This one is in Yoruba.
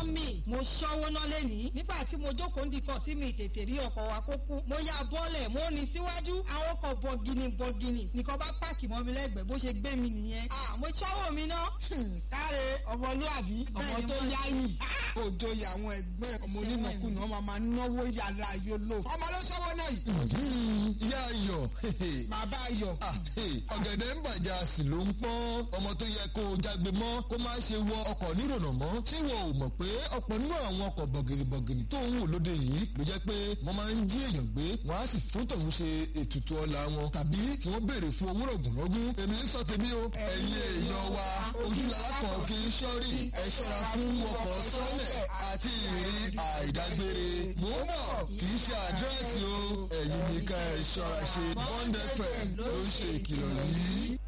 mọ́mì mo ṣọ́wó náà lẹ́nìí nígbà tí mo jókòó ndìkan tí mi tètè rí ọkọ̀ wa kó kú mo ya bọ́ọ̀lẹ̀ mo ní síwájú àwọn ọkọ̀ bọ̀gìnì bọ̀gìnì nìkan bá páàkì mọ́ mi lẹ́gbẹ̀ẹ́ bó ṣe gbé mi nìyẹn à mo ṣọ́wó mi ná. káre ọmọlúwàbí ọmọ tó yáyì òjò yà àwọn ẹgbẹ́ ọmọ onínàkúnà ọmọ máa náwó yàrá yòlò ọmọ ló ṣọwọ́ náà yìí. ìyá ayọ̀ bàbá ayọ̀. ọ̀gẹ̀dẹ̀ ń bàjẹ́ a sì ló ń pọ́n ọmọ tó yẹ kó o jágbe mọ́ kó má ṣe wọ ọkọ̀ nírònà mọ́ ṣé wọn ò mọ̀ pé ọ̀pọ̀ nínú àwọn ọkọ̀ bọ̀gìnìbọ̀gìnì tó ń wò lóde yìí ló jẹ́ pé wọ́n máa ń jí èèyàn gbé wọ́n á sì fún tòun ṣe ètùtù ọlà wọn tàbí kí wọ́n béèrè fún owó rògùnrọ́gún èmi ń sọ tèmi o ẹ̀yin èèyàn wa ojúlọ́lá kan fi ń ṣọ́rí ẹ ṣọ́ra fún ọkọ̀ sọ́lẹ̀ àti ìrìn àìdágbére mò ń bọ̀ kì í ṣe àdírẹ́sì o ẹ̀yin nìkan ẹ̀ ṣọ́ra ṣe bond fm ló ń ṣe ìkìlọ̀ yìí.